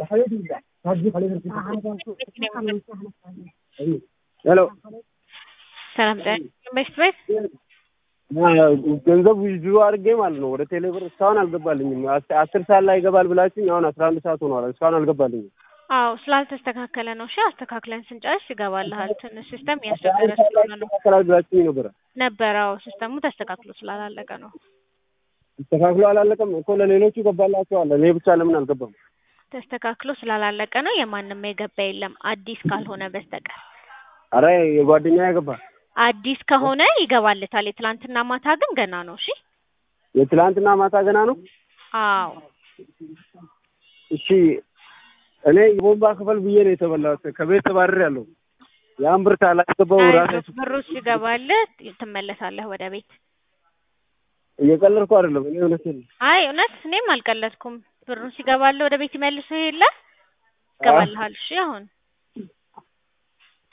ሄሎ ሰላም ጤና ቤት ቤት ገንዘብ ዊዝድሮ አድርጌ ማለት ነው ወደ ቴሌብር እስካሁን አልገባልኝም። አስ- አስር ሰዓት ላይ ይገባል ብላችሁኝ አሁን አስራ አንድ ሰዓት ሆኗል። እስካሁን አልገባልኝም። አዎ ስላልተስተካከለ ነው። እሺ አስተካክለን ስንጨርስ ይገባልሃል። ትንሽ ሲስተም እያስቸገረ ስለሆነ ነው ይስተካከላል ብላችሁኝ ነበረ። ነበረ። አዎ ሲስተሙ ተስተካክሎ ስላላለቀ ነው። ተስተካክሎ አላለቀም እኮ ለሌሎቹ ገባላቸዋል። እኔ ብቻ ለምን አልገባም? ተስተካክሎ ስላላለቀ ነው። የማንም የገባ የለም አዲስ ካልሆነ በስተቀር። አረ የጓደኛ ገባ። አዲስ ከሆነ ይገባልታል። የትላንትና ማታ ግን ገና ነው። እሺ የትላንትና ማታ ገና ነው። አዎ እሺ እኔ የቦምባ ክፈል ብዬ ነው የተበላሁት። ከቤት ተባረር ያለው ያን ብር ካላስገባው ራሴ አይዞህ፣ ብሩ ሲገባልህ ትመለሳለህ ወደ ቤት። እየቀለድኩ አይደለም። እኔ እውነቴን ነው። አይ እውነት እኔም አልቀለድኩም። ብሩን ሲገባልህ ወደ ቤት ይመልሱ የለ ይገባልሃል። እሺ አሁን